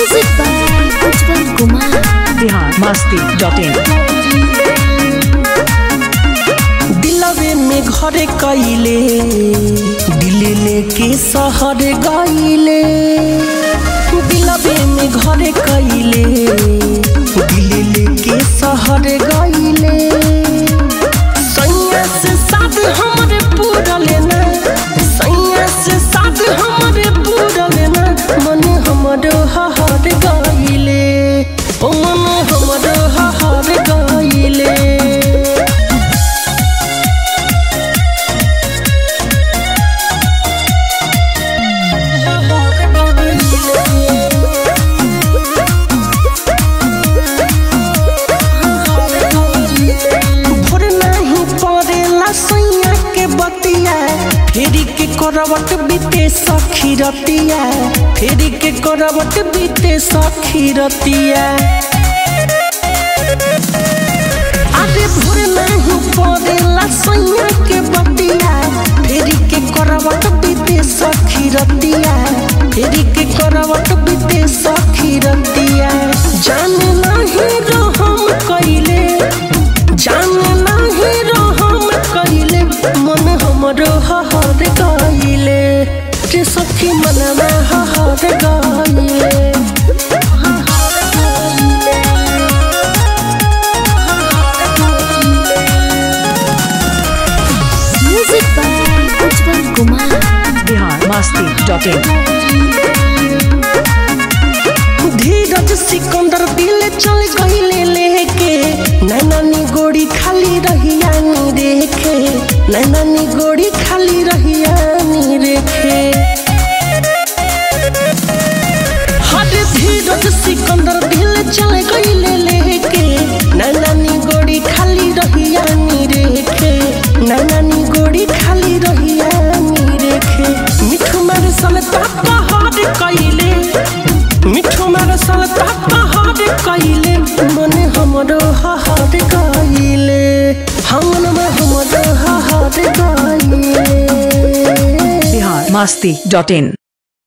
Music by Ujjwal Kumar. Bihar Masti dot in दिलवे में घर कैले दिल लेके शहर गईले दिलवे में घर कैले दिल लेके शहर गईले सैया से साथ हमरे पूरा लेना सैया से साथ हमरे पूरा लेना मन हमरो हहर गईले ओ मन हमरो हहर गईले भोर नहीं पड़ेला सैया के बतिया फेरी के करवट बीते सखी रतिया फेरी के करवट बीते सखी रतिया अरे भोर नहीं पड़ेला सैया के बतिया फेरी के करवट बीते सखी रतिया फेरी के करवट बीते सखी रतिया जान नहीं रहम कइले जान नाही रहम कइले मन हमरो हहर गइले रे सखी मनवा हहर गइले Music by Ujjwal Kumar. Bihar Masti dot in Dheeraj Sikandar दिल चल गइले लेके नैनानी गोड़ी खाली रहिया नी रेखे नैनानी गोड़ी खाली रहिया नी रेखे हर धीरज सिकंदर दिल चल गइले लेके नैनानी गोड़ी खाली रहिया नी रेखे नैनानी गोड़ी खाली रहिया नी रेखे मिठू मार सलता पहाड़ कइले मिठू मार सलता पहाड़ कइले मन हमरो हहार गइले हमन में हमरो हहार गइले बिहार मस्ती डॉट इन